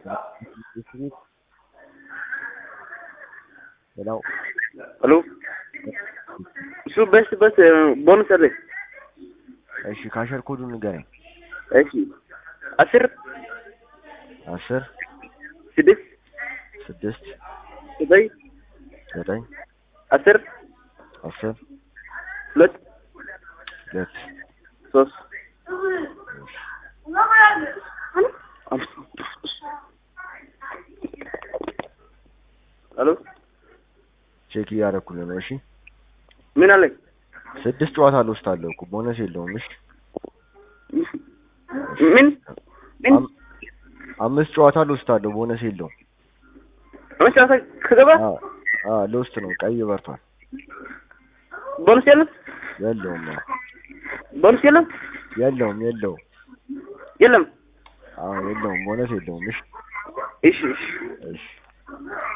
ሄሎ ሄሎ እሱ በስ በስ ቦነስ አለ። እሺ ካሸር ኮዱን ንገረኝ። እሺ አስር አስር ስድስት ስድስት ዘጠኝ ዘጠኝ አስር አስር ሁለት ሁለት ሶስት ሄሎ ቼክ እያደረኩልህ ነው። እሺ ምን አለኝ? ስድስት ጨዋታ ልወስዳለሁ እኮ ቦነስ የለውም። እሺ ምን ምን አም- አምስት ጨዋታ ልወስዳለሁ ቦነስ የለውም። መጨረሻ ከገባ አ አ ልወስድ ነው። ቀይ በርቷል። ቦነስ የለም የለውም አዎ። ቦነስ የለም የለውም የለውም። የለም። አዎ የለውም ቦነስ የለውም። እሺ እሺ እሺ እሺ